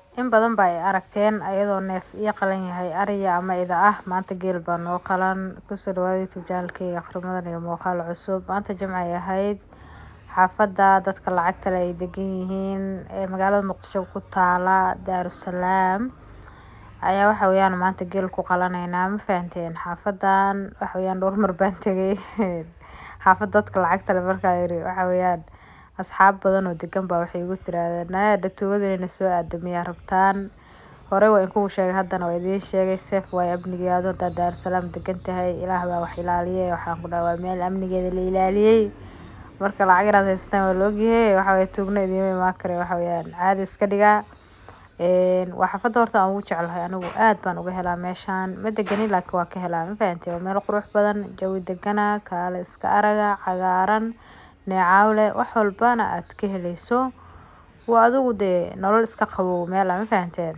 in badan ba ay aragteen ayadoo neef ii qalan yahay ariya ama ida ah maanta geel baa noo qalan kusoo dhawaada youtube channelkeyga akhrimadan iyo muuqaal cusub maanta jimcay ahayd xaafada dadka lacagta leh ay degan yihiin ee magaalada muqdisho ku taala daarusalaam ayaa waxa weeyaan maanta geel ku qalaneynaa ma fahanteen xaafadan waxa weeyaan dhowr mar baan tegay xaafad dadka lacagta leh markaa yiri waxa weeyaan asxaab badan oo degan baa waxay igu tirahdeen naya dhatoogada inayna soo aadamiyaa rabtaan hore waa in kugu sheegay haddana waa idiin sheegay seef waay amnigeedu haddaa daarusalaam degan tahay ilaah baa wax ilaaliyay waxaan ku dhaha waa meel amnigeeda la ilaaliyey marka lacag inaad haysataan waa laogyahay waxa weeye tuugna idiima imaan kare waxa weeyaan caadi iska dhigaa waa xaafadda horta aan ugu jeclahay anigu aad baan uga helaa meeshaan ma deganin laakiin waa ka helaa ma fahantay waa meel qurux badan jawi degana kaale iska araga cagaaran neecaawle wax walbana aad ka helayso waa adigu dee nolol iska qabow meel ma fahanteen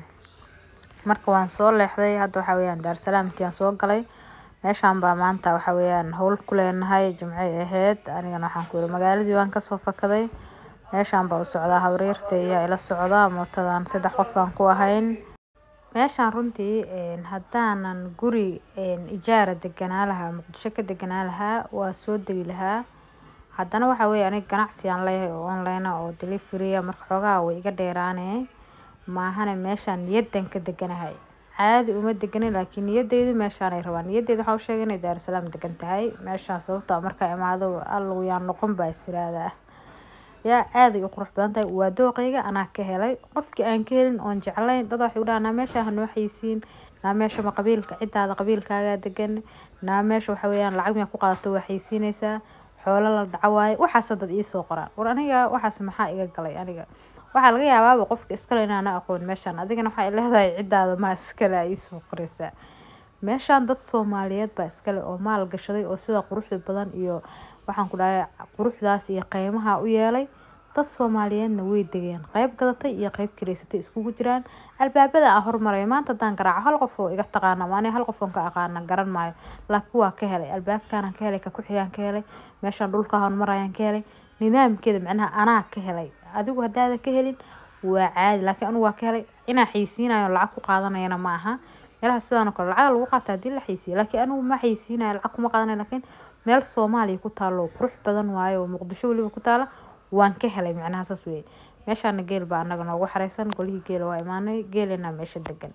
marka waan soo leexday hadda waxa weeyaan daarusalaam intii aan soo galay meeshaan baa maanta waxa weeyaan howl ku leenahay jimcay ahayd anigana waxaan ku yiri magaaladii baan kasoo fakaday meeshaan baa u socdaa habriirta ayaa ila socda mootadan saddex qof baan ku ahayn meeshaan runtii haddaanan guri ijaara deganaa lahaa muqdisho ka deganaa lahaa waa soo degi lahaa haddana waxa weeye aniga ganacsi aan leeyahay oo online ah oo delivery ah marka xoogaha way iga dheeraanee maahane meeshaan niyadan ka deganahay caadi uma deganin laakiin niyadeydu meeshaanay rabaan niyadeyda waxaa u sheegay inay daarusalaam degan tahay meeshaan sababtoo ah markaa imaado allow yaan noqon baa isiraadaa yaa aaday u qurux badan tahay waa dooqeyga anaa ka helay qofkii aan ka helin oon jeclayn dad waxay u dhahaa naa meesha hanoo xaysiin naa meesha ma qabiilka ciddaada qabiilkaagaa degan naa meesha waxa weeyaan lacag miyaa ku qaadato waa xaysiinaysaa xoolo la dhaco waaye waxaas dad iisoo qoraan war aniga waxaas maxaa iga galay aniga waxaa laga yaabaaba qofka iskale inaana aqoon meeshaan adigana waxay leedahay ciddaada maa iskale a iisoo qoraysaa meeshaan dad soomaaliyeed baa iskale oo maal gashaday oo sida quruxda badan iyo waxaan ku dhahay quruxdaas iyo qeymaha u yeelay dad soomaaliyeedna way degeen qeyb gadatay iyo qeyb kiraysatay iskugu jiraan albaabada aan hormaray maanta haddaan garaaco hal qof oo iga taqaana maani hal qof oon ka aqaana garan maayo laakiin waa ka helay albaabkaanaan ka helay ka ku-xigaan ka helay meeshaan dhulka hormarayaan ka helay nidaamkeeda macnaha anaa ka helay adigu haddaada ka helin waa caadi laakiin anigu waa ka helay inaa xaysiinayo lacag ku qaadanayana ma aha meelaha sidaan oo kale lacag lagu qaata haddii la xaysiiyo laakiin anigu ma xaysiinayo lacag kuma qaadanayo laakiin meel soomaaliya ku taalo qurux badan waayo oo muqdisho weliba ku taala waan ka helay macnaha saas weeye meeshaana geel baa anaga noogu xareysan golihii geela waa imaanay geelina meesha degan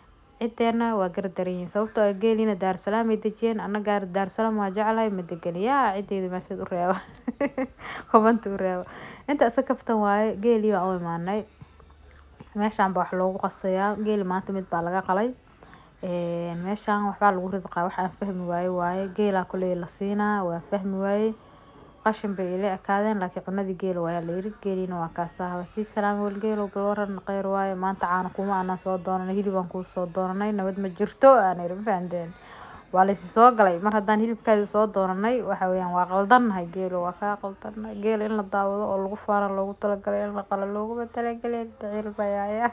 cideena waa gardaran yihiin sababtoo ah geelina daarusalaam ay dejiyeen annaga daarusalaam waa jeclahay ma degan yaa cideyda maaseed u reeba hubanta u reeba inta isa kaftan waaye geelii baan u imaanay meeshaan baa wax loogu qasayaa geeli maanta mid baa laga qalay meeshaan waxbaa lagu ridqaa wax aan fahmi waaye waaye geelaa koley la siinaa waa fahmi waaye qashin bay ila ekaadeen laakiin cunadii geela waayaa la yiri geeliina waa kaasaa sii salaam wal geelo bal waran qeyr waaye maanta caana kuma aanan soo doonanay hilibaan kuu soo doonanay nabad ma jirto aan iri ma fahanteen waa laysi soo galay mar haddaan hilibkaadi soo doonanay waxa weeyaan waa qaldannahay geelo waa kaa qaldannahay geel in la daawado oo lagu faana loogu talagalay in la qalo looguma talagalay dhacil bayaaya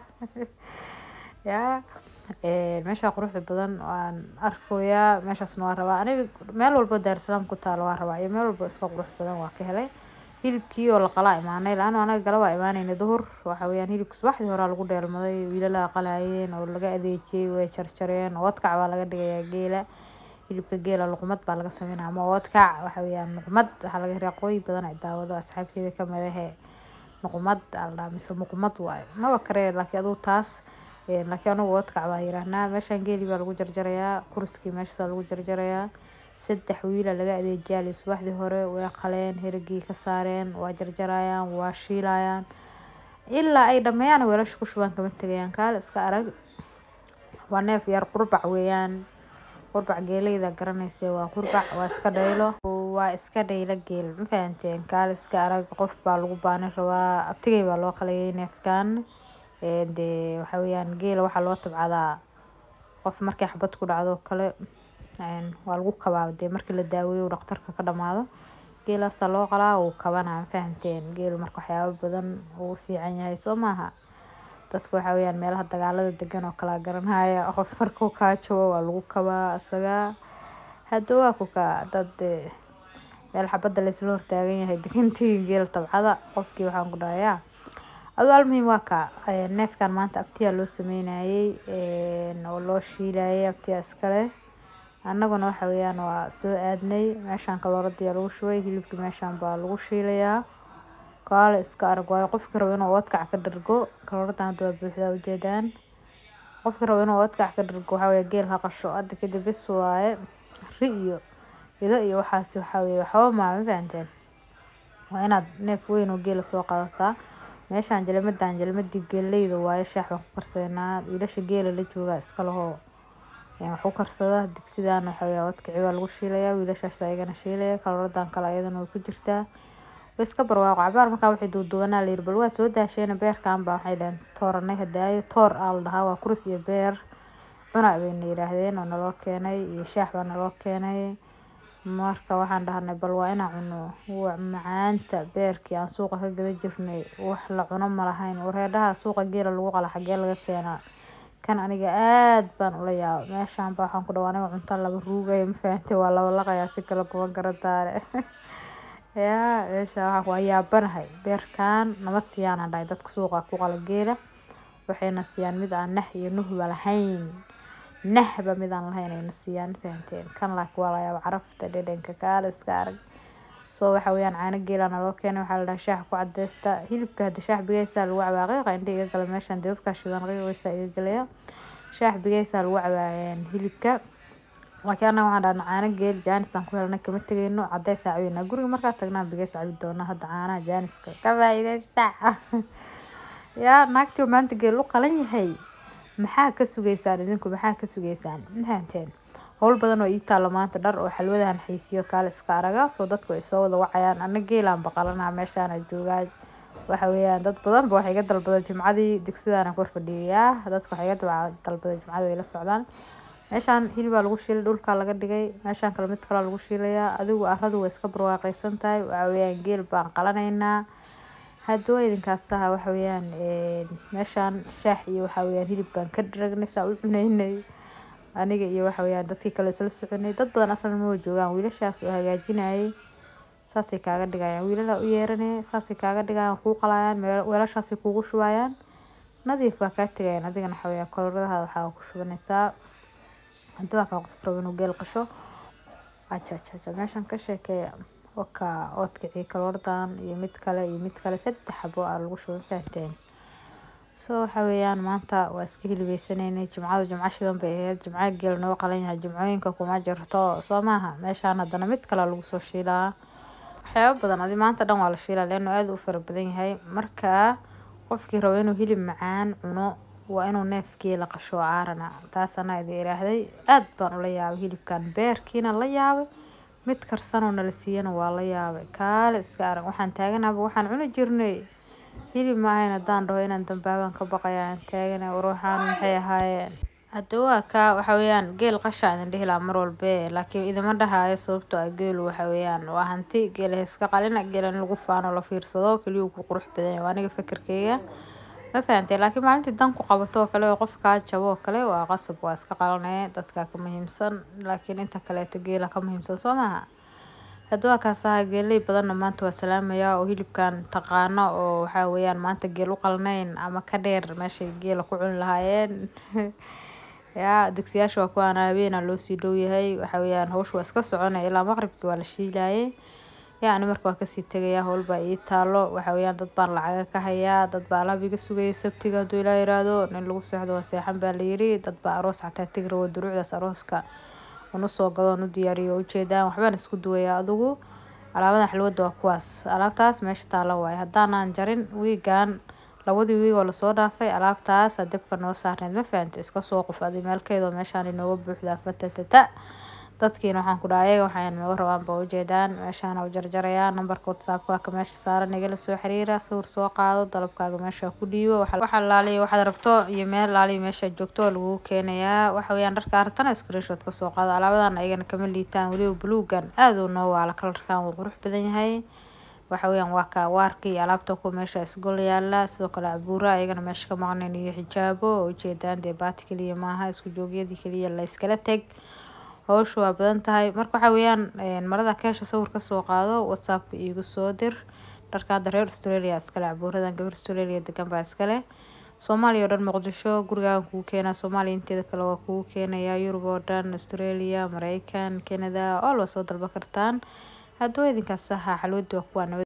yaa meesha quruxda badan waan arkayaa meeshaasna waa rabaa aniga meel walba daarusalaam ku taalo waa rabaa iyo meel walba iska qurux badan waa ka helay hilibkii oo la qalaa imaanay la-aan anaga gala waa imaanayna duhur waxa weeyaan hilibka subaxdii horaa lagu dheelmaday wiilalaha qalayeen oo laga adeejiyey way jarjareen oodkac baa laga dhigayaa geela hilibka geela luqmad baa laga sameynaya ama oodkac waxa weeyaan luqmad waxaa laga hiraa qooyi badan ay daawado asxaabteeda kamid ahe luqmad aldhaa mise muqmad waayo maba karee laakiin aduu taas laakiin anigu oodkac baa yiraahnaa meeshaan geeli baa lagu jarjarayaa kurskii meeshaasaa lagu jarjarayaa saddex wiila laga adeejiyaa subaxdii hore way qaleen herigii ka saareen waa jarjarayaan waa shiilayaan ilaa ay dhameeyaan weelasha ku shubaan kama tegayaan kaale iska arag waa neef yar qurbac weeyaan qurbac geeleyda garanaysa waa qurbac waa iska dhaylo waa iska dhaylo geel ma fahanteen kaale iska arag qof baa lagu baani rabaa abtigay baa loo qalayay neefkan dee waxa weeyaan geela waxaa loo tabcadaa qof markay xabad ku dhacdo kale waa lagu kabaa dee markii la daaweeyo dhaqtarka ka dhamaado geelaasaa loo qalaa uu kabanaa ma fahanteen geelu marka waxyaabo badan uu fiican yahay soo maaha dadka waxa weeyaan meelaha dagaalada degan oo kala garanaya qof markuu kaa jabo waa lagu kabaa isaga hadda waa ku kaa dad meel xabadda laysla hortaagan yahay degantii geel tabcada qofkii waxaan ku dhahayaa aduu almuhiim waa kaa neefkan maanta abtiyaa loo sameynayay oo loo shiilayay abtiyaa iskale annaguna waxa weeyaan waa soo aadnay meeshaan kalooradii lagu shubay hilibkii meeshaan baa lagu shiilayaa kaale iska arag waayo qofkii rabo inuu oodkac ka dhargo kalooradan hadda waa buuxdaa ujeedaan qofkii rabo inuu oodkac ka dhargo waxaa weeye geel ha qasho hadda kadib bis waaye ri iyo ido iyo waxaasi waxaa weeye waxba maa ma fahanteen waa inaad neef weyn oo geela soo qaadataa meeshaan jalmadan jalmadii geeleyda waaye shaax baan ku karsaynaa wiilasha geela la joogaa iska lahoo wax ku karsada digsidan waxa weeye oodkici waa lagu shiilayaa wiilashaas ayagana shiilaya kalooradan kale ayadana way ku jirtaa way iska barwaaqo cabaar markaa waxay duuduubanaa layiri bal waa soo daasheena beerkan baa waxay dhaheen tooranay hadaayo toor aa la dhahaa waa kuris iyo beer cuna bayna yidhaahdeen oo naloo keenay iyo shaax baa naloo keenay marka waxaan dhahnay bal waa inaan cuno waa macaanta beerkii aan suuqa ka gada jirnay wax la cuno ma lahayn wareedhaha suuqa geela lagu qala xagee laga keenaa kan aniga aad baan ula yaaba meeshaan baa waxaan ku dhawa aniga cunto laba ruugaya ma fahantay waa laba laqayaa si kale kuma garadaare yaa meeshaan waxaan waa yaabanahay beerkan nama siiyaan aan dhahay dadka suuqa ku qala geela waxayna siiyaan mid aan nah iyo nuhba lahayn nahba mid aan lahayn ayna siiyaan ma fahanteen kan laakiin waa la yaaba carafta dhadhanka kaale iska arag soo waxa weeyaan caano geela naloo keenay waxaa la dhahaa shaax ku cadeysta hilibka hadda shaax bigeysaa lagu cabaa qiiqa indha iga gala meeshaan dababkaa shidan qiiqiisa iga galaya shaax bigeysaa lagu cabaa hilibka laakiin annaga waxaan dhahnaa caano geel jaanis aan ku helnay kama tegeyno cadeys aan cabinaa guriga markaa tagnaa bigeys cabi doonaa hadda caanaha jaaniska ka faa'iideysta yaa naagtii oo maanta geel u qalan yahay maxaa ka sugeysaan idinku maxaa ka sugeysaan mafahanteen howl badan oo ii taalo maanta dhar oo xalwadahan xiisiyo kaale iska araga soo dadku ay soo wada wacayaan ana geelaan baqalanaa meeshaana joogaa waxa weeyaan dad badan ba waxay iga dalbada jimcadii digsidaana kor fadhiyayaa dadka waxay iga dalbada jimcadii way la socdaan meeshaan hilibaa lagu shiilay dhulkaa laga dhigay meeshaan kale mid kalaa lagu shiilayaa adigu aradu way iska barwaaqeysan tahay waxa weeyaan geel baan qalanaynaa hadduu idinkaas aha waxa weeyaan meeshaan shaax iyo waxa weeyaan hilib baan ka dharagnay saa u cunaynay aniga iyo waxa weeyaan dadkii kale isla soconay dad badan aslan ma joogaan wiilashaas oo hagaajinayay saasay kaaga dhigayaan wiilala u yeeranay saasay kaaga dhigayaan kuu qalayaan weelashaasay kuugu shubayaan nadiif baa kaa tegayaan adigana waxa weeyaan koloradaha waxaa ku shubanaysaa haddii waa kaa qofki rabo inuu geel qasho ajajaja meeshaan ka sheekeeya waka oodkicii kalooradan iyo mid kale iyo mid kale saddex xabo aa lagu shubay fahanteen so waxa weeyaan maanta waa iska hilibeysaneynay jimcadu jimco shidan bay ahayd jimcaha geel noo qalan yahay jimcooyinka kuma jirto soo maaha meeshaan haddana mid kale lagu soo shiilaa waxyaaba badan adi maanta dhan waa la shiilaa leano aada u fara badan yahay marka qofkii rabo inuu hilib macaan cuno waa inuu neef geela qasho caarana taas anaa idin iraahday aad baan ula yaabay hilibkan beerkiina la yaabay mid karsanoo nala siiyana waa la yaabay kaale iska arag waxaan taaganaaba waxaan cuni jirnay hilib ma ahayn haddaan dhaho inaan dambaabaan ka baqaya aan taagana waruuxaan maxay ahaayeen hadda waa kaa waxa weeyaan geel qasha idin dhihi lahaa mar walbe laakiin idima dhahaayo sababtoo ah geelu waxa weeyaan waa hanti geela iska qalina geela in lagu faano la fiirsado keliyu ku qurux badan yahay waa aniga fikirkeyga ma fahantay laakiin maalintii dan ku qabato oo kale oo qof kaa jabo oo kale waa qasab waa iska qalanaya dadka ka muhiimsan laakiin inta kaleeto geela ka muhiimsan soo maaha hadda waa kaas ahaa geeley badanna maanta waa salaamaya oo hilibkan taqaano oo waxaa weeyaan maanta geel u qalnayn ama ka dheer meeshay geela ku cuni lahaayeen yaa digsiyaasha waa kuwaan habeena loo sii dhow yahay waxa weeyaan hawsha waa iska soconaya ilaa maqribkii waa la shiilayay yaa ani marka waa kasii tegaya howl baa ii taalo waxa weeyaan dad baan lacaga ka hayaa dad baa alaab iga sugaya sabtiga hadduu ilaa yiraahdo nin lagu seexdo waa seexan baa layiri dad baa aroos xataa tegi rabo duruucdaas arooska un usoo gadoon u diyaariyo ujeedaan waxbaan isku duwaya adigu alaabadan xalwada waa kuwaas alaabtaas meesha taalo waaye haddaanaan jarin wiigan labadii wiig oo lasoo dhaafay alaabtaas dabka noo saarneyd ma fahanta iska soo qof adi meelkeedoo meeshaan inooga buuxdaa fatatata dadkiina waxaan ku dhaha ayaga waxaan nooga rabaan ba ujeedaan meeshaan u jarjarayaa nambarka whatsappka waa ka meesha saaran igala soo xiriira sawir soo qaado dalabkaaga meesha ku dhiibo waxa laaliya waxaad rabto iyo meel laaliya meesha joogto oo lagu keenayaa waxa weeyaan dharka artana screenshot ka soo qaado alaabadan ayagana kama liitaan weliba buluugan aad uu noo waala kalarkan wuu qurux badan yahay waxa weeyaan waa ka waarka iyo alaabta kuwa meesha isgol yaala sidoo kale cabuura ayagana meesha ka maqnayn iyo xijaabo oo ujeedaan dee baati keliya maaha isku joogyadii keliya la iskala teg hawsha waa badan tahay marka waxa weeyaan marada keesha sawir kasoo qaado whatsappka iigu soo dir dharka hadda reer australia iskale cabuuradan gabar australia degan baa iskale soomaaliya oo dhan muqdisho gurigaagan kugu keenaa soomaaliya inteeda kale waa kugu keenayaa yurub oo dhan australia mareykan canada all waa soo dalba kartaan haddaba idinkaas ahaa xalwadi waa kuwaa nabad